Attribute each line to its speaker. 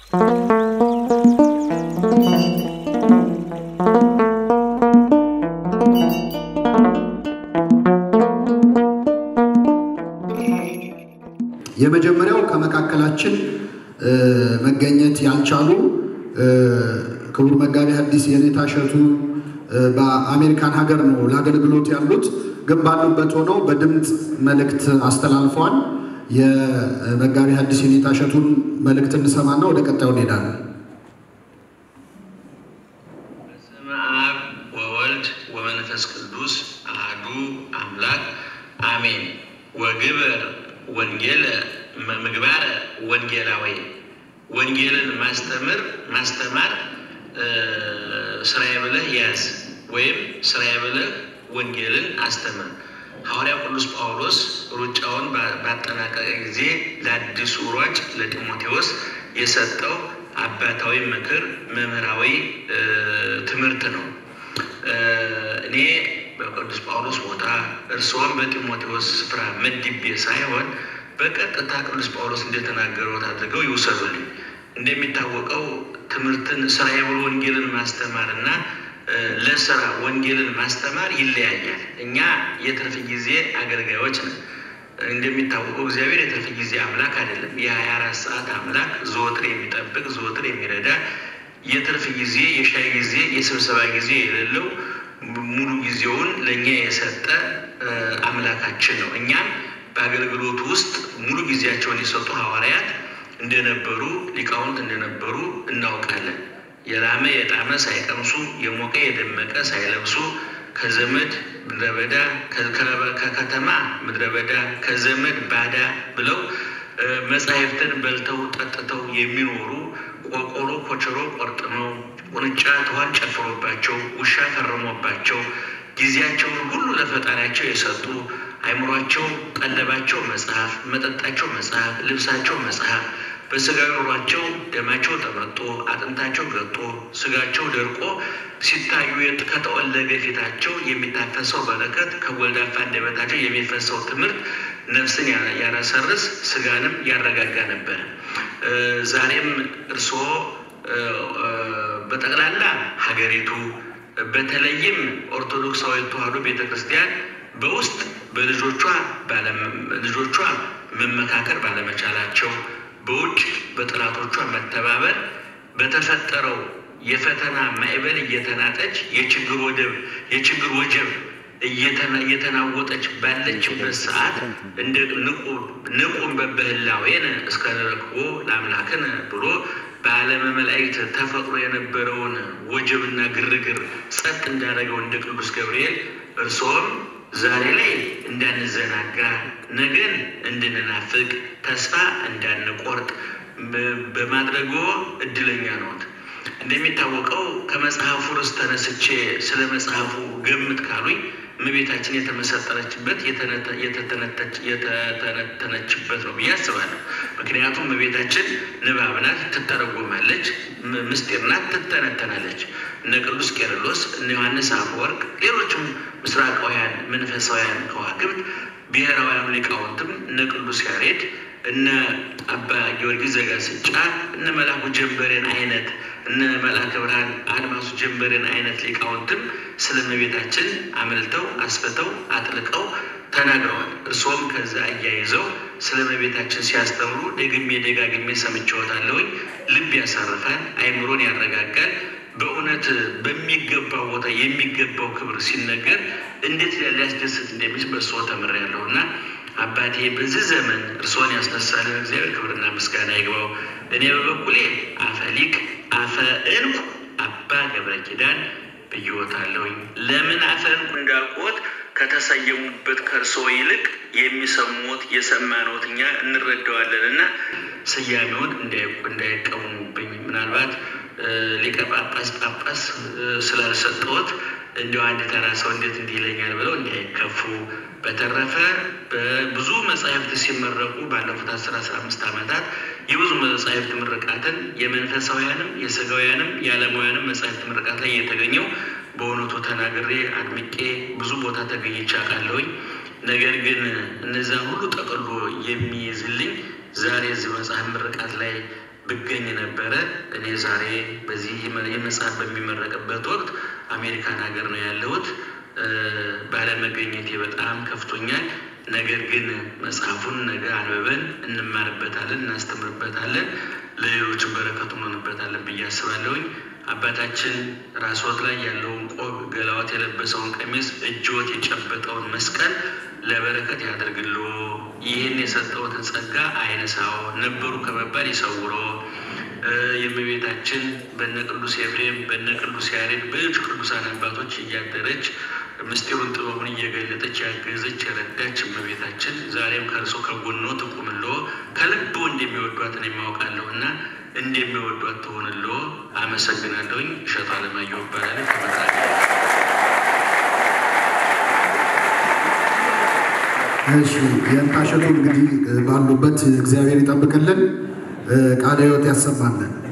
Speaker 1: የመጀመሪያው ከመካከላችን መገኘት ያልቻሉ ክቡር መጋቢ ሐዲስ የኔታ እሸቱ በአሜሪካን ሀገር ነው ለአገልግሎት ያሉት፣ ግን ባሉበት ሆነው በድምፅ መልእክት አስተላልፈዋል። የመጋቢ ሐዲስ የኔታ እሸቱን መልእክት እንሰማና ወደ ቀጣዩ እንሄዳለን።
Speaker 2: በስመ አብ ወወልድ ወመንፈስ ቅዱስ አሐዱ አምላክ አሜን። ወግበር ወንጌል ምግባር ወንጌላዊ ወንጌልን ማስተምር ማስተማር ስራዬ ብለህ ያዝ ወይም ስራዬ ብለህ ወንጌልን አስተምር። ሐዋርያው ቅዱስ ጳውሎስ ሩጫውን ባጠናቀቀ ጊዜ ለአዲሱ ሯጭ ለጢሞቴዎስ የሰጠው አባታዊ ምክር መምህራዊ ትምህርት ነው። እኔ በቅዱስ ጳውሎስ ቦታ እርስዎም በጢሞቴዎስ ስፍራ መድቤ ሳይሆን በቀጥታ ቅዱስ ጳውሎስ እንደተናገረው አድርገው ይውሰዱልኝ። እንደሚታወቀው ትምህርትን ስራዬ ብሎ ወንጌልን ማስተማር እና ለስራ ወንጌልን ማስተማር ይለያያል። እኛ የትርፍ ጊዜ አገልጋዮች ነን። እንደሚታወቀው እግዚአብሔር የትርፍ ጊዜ አምላክ አይደለም። የሀያ አራት ሰዓት አምላክ ዘወትር የሚጠብቅ ዘወትር የሚረዳ የትርፍ ጊዜ የሻይ ጊዜ የስብሰባ ጊዜ የሌለው ሙሉ ጊዜውን ለእኛ የሰጠ አምላካችን ነው። እኛም በአገልግሎቱ ውስጥ ሙሉ ጊዜያቸውን የሰጡ ሐዋርያት እንደነበሩ ሊቃውንት እንደነበሩ እናውቃለን። የላመ የጣመ ሳይቀምሱ የሞቀ የደመቀ ሳይለብሱ ከዘመድ ምድረ በዳ ከከተማ ምድረ በዳ ከዘመድ ባዳ ብለው መጻሕፍትን በልተው ጠጥተው የሚኖሩ ቆቆሮ ኮቸሮ ቆርጥመው ቁንጫ ትኋን ጨፍሮባቸው ውሻ ፈርሞባቸው ጊዜያቸውን ሁሉ ለፈጣሪያቸው የሰጡ አይምሯቸው ቀለባቸው መጽሐፍ፣ መጠጣቸው መጽሐፍ፣ ልብሳቸው መጽሐፍ በስጋዊ ኑሯቸው ደማቸው ተመጦ አጥንታቸው ገጦ ስጋቸው ደርቆ ሲታዩ ከተወለገ ፊታቸው የሚታፈሰው በረከት ከጎልዳፋ አንደበታቸው የሚፈሰው ትምህርት ነፍስን ያረሰርስ ስጋንም ያረጋጋ ነበር። ዛሬም እርስዎ በጠቅላላ ሀገሪቱ በተለይም ኦርቶዶክሳዊ ተዋሕዶ ቤተ ክርስቲያን በውስጥ በልጆቿ ልጆቿ መመካከር ባለመቻላቸው በውጭ በጠላቶቿ መተባበር በተፈጠረው የፈተና ማዕበል እየተናጠች የችግር ወደብ የችግር ወጀብ እየተናወጠች ባለችበት ሰዓት እንደ ንቁም በበህላዌን እስከ ንረክቦ ለአምላክን ብሎ በዓለመ መላእክት ተፈጥሮ የነበረውን ወጀብና ግርግር ጸጥ እንዳደረገው እንደ ቅዱስ ገብርኤል እርስዎም ዛሬ ላይ እንዳንዘናጋ ነገን እንድንናፍቅ ተስፋ እንዳንቆርጥ በማድረጎ እድለኛ ነዎት። እንደሚታወቀው ከመጽሐፉ ርዕስ ተነስቼ ስለ መጽሐፉ ገምት ካሉኝ እመቤታችን የተመሰጠረችበት የተተነተነችበት ነው ብዬ አስባለሁ። ምክንያቱም እመቤታችን ንባብ ናት፣ ትተረጎማለች፣ ምስጢር ናት፣ ትተነተናለች። እነ ቅዱስ ቄርሎስ፣ እነ ዮሐንስ አፈወርቅ፣ ሌሎችም ምስራቃውያን መንፈሳውያን ከዋክብት ብሔራውያን ሊቃውንትም እነ ቅዱስ ያሬድ እነ አባ ጊዮርጊስ ዘጋስጫ እነ መልአኩ ጀንበሬን አይነት እነ መልአከ ብርሃን አድማሱ ጀንበሬን አይነት ሊቃውንትም ስለ እመቤታችን አመልተው አስፍተው አጥልቀው ተናግረዋል። እርስዎም ከዛ አያይዘው ስለ እመቤታችን ሲያስተምሩ ደግሜ ደጋግሜ ሰምቼዎታለሁኝ። ልብ ያሳርፋል፣ አይምሮን ያረጋጋል። በእውነት በሚገባው ቦታ የሚገባው ክብር ሲነገር እንዴት ሊያስደስት እንደሚችል በእርስዎ ተምሬያለሁ እና አባቴ በዚህ ዘመን እርስዎን ያስነሳልን እግዚአብሔር ክብርና ምስጋና ይግባው። እኔ በበኩሌ አፈ ሊቅ አፈ እንቁ አባ ገብረ ኪዳን ብዬዎታለሁኝ። ለምን አፈ እንቁ እንዳልኩት ከተሰየሙበት ከእርስዎ ይልቅ የሚሰሙት የሰማነውት እኛ እንረዳዋለን እና ስያሜውን እንዳይቀሙብኝ ምናልባት ሊቀ ጳጳስ ጳጳስ ስላልሰጠዎት እንዲያው አንድ ተራ ሰው እንዴት እንዲህ ይለኛል ብለው እንዳይከፉ። በተረፈ በብዙ መጻሕፍት ሲመረቁ ባለፉት አስር አስራ አምስት ዓመታት የብዙ መጻሕፍት ምርቃትን የመንፈሳውያንም የስጋውያንም የዓለማውያንም መጻሕፍት ምርቃት ላይ እየተገኘው በእውነቱ ተናግሬ አድምቄ ብዙ ቦታ ተገኝቼ አውቃለሁኝ። ነገር ግን እነዚያን ሁሉ ጠቅሎ የሚይዝልኝ ዛሬ እዚህ መጽሐፍ ምርቃት ላይ ብገኝ ነበረ። እኔ ዛሬ በዚህ የመጽሐፍ በሚመረቅበት ወቅት አሜሪካን ሀገር ነው ያለሁት። ባለመገኘቴ በጣም ከፍቶኛል። ነገር ግን መጽሐፉን ነገ አንብበን እንማርበታለን፣ እናስተምርበታለን፣ ለሌሎችም በረከቱ እንሆንበታለን ብዬ አስባለሁኝ። አባታችን ራስዎት ላይ ያለውን ቆብ፣ ገላዎት የለበሰውን ቀሚስ፣ እጅዎት የጨበጠውን መስቀል ለበረከት ያደርግሎ። ይህን የሰጠዎትን ጸጋ አይነሳው፣ ነበሩ ከመባል ይሰውሮ። የእመቤታችን በነ ቅዱስ ኤፍሬም በነ ቅዱስ ያሬድ በሌሎች ቅዱሳን አባቶች እያደረች ምስጢሩን ጥበቡን እየገለጠች ያገዘች የረዳች እመቤታችን ዛሬም ከእርሶ ከጎኖ ትቁምሎ። ከልቦ እንደሚወዷትን የማውቃለሁ እና እንደሚወዷት ትሆንሎ። አመሰግናለሁኝ። እሸቱ አለማየሁ እባላለሁ ከመራ
Speaker 1: እሺ የእንታሸቱ እንግዲህ ባሉበት እግዚአብሔር ይጠብቅልን፣ ቃለ ሕይወት ያሰማልን።